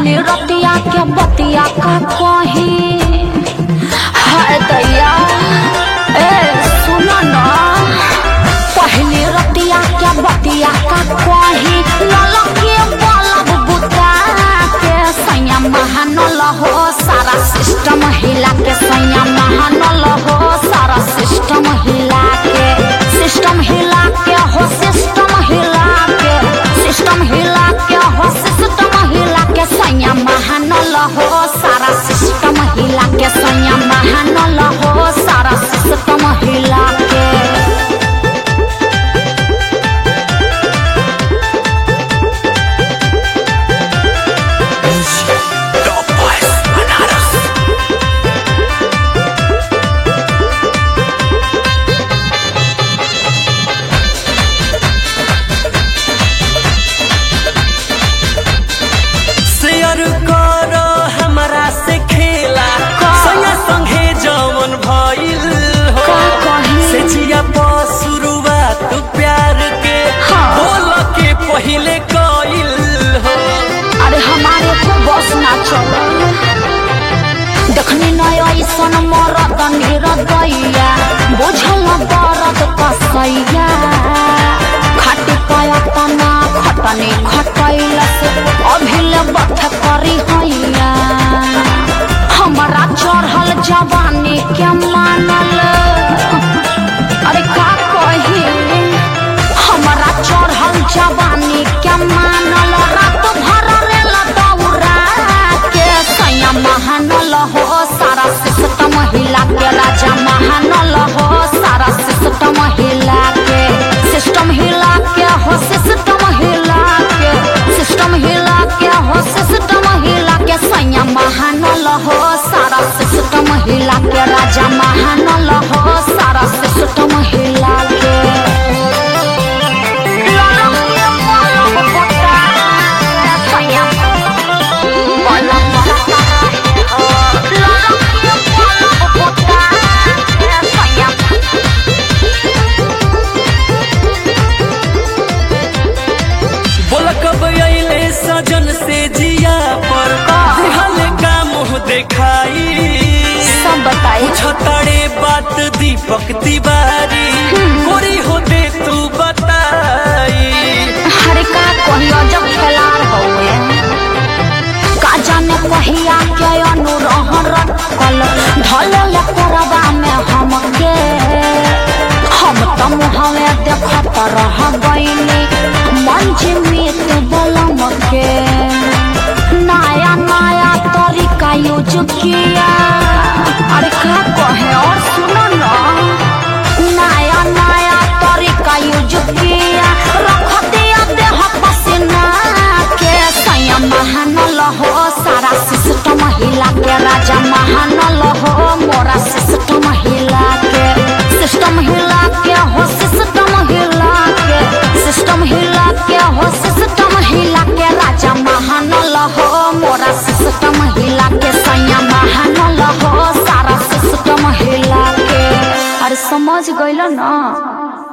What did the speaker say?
पहले रतिया के बतिया का कही हाय दैया ए सुनो ना पहले रतिया के बतिया का कही ललके बलब बुता के सैया महानल हो सारा सिस्टम हिला के सैया महानल हो सारा सिस्टम हिला के सिस्टम हिला के हो सिस्टम हिला के सिस्टम हिला के हो सिस्टम हिला के सैया महानल हो सारा सिस्टम हिला के सैया महानल हो सारा सिस्टम हिला के Top Boys Banaras. शेयर कर हमरा से खेला संगे संगे जवन भइल हो का कही? से जिया पर शुरुआत प्यार के हाँ। बोल के पहिले कइल हो अरे हमारे को बस ना चलो देखनी नय ऐसन मरद निरदैया बुझल दर्द कसैया खटी पाया तना खटनी खटैल से अभिल बथ करी हैया हमरा चढ़ल जवानी के मानल अरे का कही हमरा चढ़ल जवानी के मानल रात भर रेल दौरा के सैया महानल हो सारा सिस्टम हिला के राजा महानल हो सारा सिस्टम हिला के सिस्टम हिला के हो सिस्टम हिला के सिस्टम हिला के हो सिस्टम हिला के सैया महानल हो सारा सिस्टम हिला के राजा महानल हो सारा सिस्टम हिला के बोल कब अइले सजन से जिया पर दिहल का मुंह देखाई सब बताई छतड़े बात दीपक तिवारी गोरी हो दे तू बताई हरे का कहियो जब खेलार हौए का जाने कहिया के अनुरहन रखल ढल करबा में हमके हम त मुहवे देखत रह गईली मंच में तू बलम के नया नया तरीका यूज किया अरे का कहे और सुनो ना नया नया तरीका यूज किया रख दिया देह पसीना के सैया महानल हो सारा सिस्टम हिला के राजा महानल हो मोरा सिस्टम हिला के सिस्टम हिला के हो सिस्टम हिला के सिस्टम हिला के हो सिस्टम हिला के राजा महानल हो मोरा सिस्टम हिला के सैया महानल हो सारा सिस्टम हिला के अरे समझ गइल ना